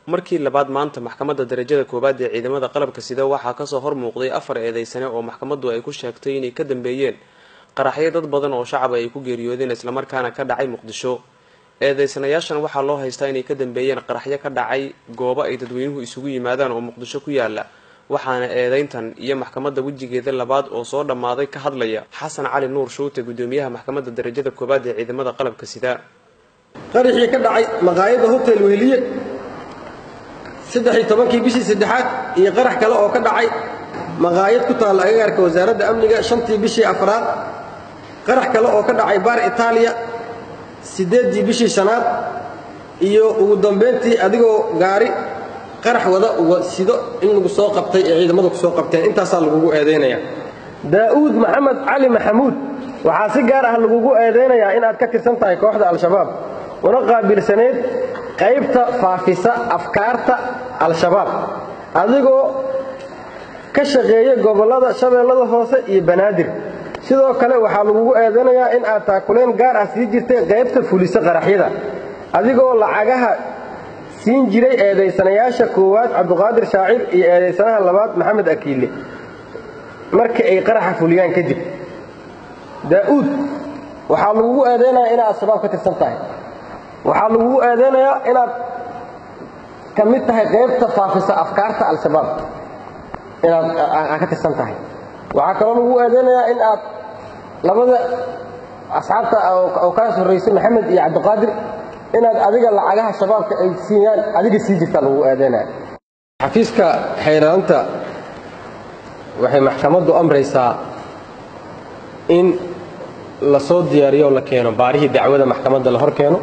markii labaad maanta maxkamadda darajada koowaad ee ciidamada qalabka sida waxaa kasoo hor muuqday afar eedeysane oo maxkamaddu ay ku sheegtay inay ka dambeeyeen qaraxyo dad badan oo shacab ay ku geeriyoodeen islamarkaana ka dhacay muqdisho eedeysanayaashan waxaa loo haystaa inay ka dambeeyeen qaraxyo ka dhacay goobo ay dadweynuhu isugu yimaadaan oo muqdisho ku yaala waxaana eedeyntan iyo maxkamadda wejigeeda labaad oo soo dhammaaday ka hadlaya xasan cali nuur shuute gudoomiyaha maxkamadda darajada koowaad ee ciidamada qalabka sida qaraxii ka dhacay maqaayadda hotel weheliye saddex-iyo tobankii bishii saddexaad iyo qarax kale oo ka dhacay maqaayad ku taalla agagaarka wasaaradda amniga shantii bishii afraad qarax kale oo ka dhacay baar itaaliya siddeeddii bishii shanaad iyo ugu dambayntii adigoo gaari qarax wada uga sido in lagu soo qabtay ee ciidamadu ku soo qabteen intaasaa lagugu eedaynayaa daa'uud maxamed cali maxamuud waxaa si gaar ah lagugu eedaynayaa inaad ka tirsan tahay kooxda al-shabaab una qaabilsaneyd qaybta faafisa afkaarta al-shabaab adigoo ka shaqeeya gobollada shabeellada hoose iyo banaadir sidoo kale waxaa lagugu eedanayaa in aad taakuleen gaar ah sii jirtay qaybta fulisa qaraxyada adigoo lacagaha siin jiray eedaysanayaasha koowaad cabduqaadir shaacir iyo eedaysanaha labaad maxamed akiile markii ay qaraxa fuliyaan kadib daa'uud waxaa lagugu eedaynayaa inaad al-shabaab ka tirsan tahay waxaa lagugu eedaynayaa inaad ka mid tahay qaybta faafisa afkaarta al-shabaab inaad ka tirsan tahay waxaa kaloo lagugu eedaynayaa in aad labada asxaabta oo kaas horraysay maxamed iyo cabdiqaadir inaad adiga lacagaha shabaabka ay siiyaan adiga sii jirtaa lagugu eedaynaya xafiiska xayraanta waxay maxkamaddu amraysaa in la soo diyaariyo oo la keeno baarihii dacwada maxkamadda la hor keeno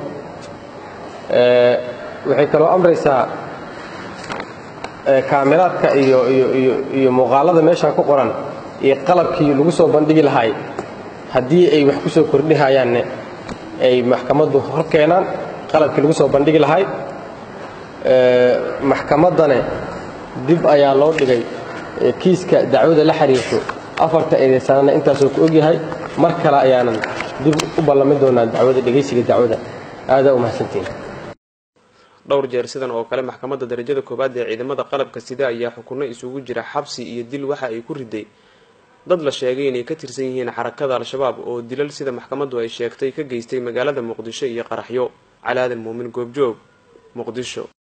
waxay kaloo amraysaa kaamiraadka iyo iyo muuqaalada meeshaan ku qoran iyo qalabkii lagu soo bandhigi lahay haddii ay wax ku soo kordhihayaanne ay maxkamaddu hor keenaan qalabkii lagu soo bandhigi lahay maxkamaddane dib ayaa loo dhigay kiiska dacwada la xiriirto afarta eedeysanana intaasoo ku ogyahay mar kale ayaanan dib u ballamin doonaa dacwada dhegaysiga dacwada aadaa u mahadsantiin dhowr jeer sidan oo kale maxkamadda darajada koowaad ee ciidamada qalabka sida ayaa xukunno isugu jira xabsi iyo dil waxa ay ku riday dad la sheegay inay ka tirsan yihiin xarakada al-shabaab oo dilal sida maxkamaddu ay sheegtay ka geystay magaalada muqdisho iyo qaraxyo calaadan muumin goobjoog muqdisho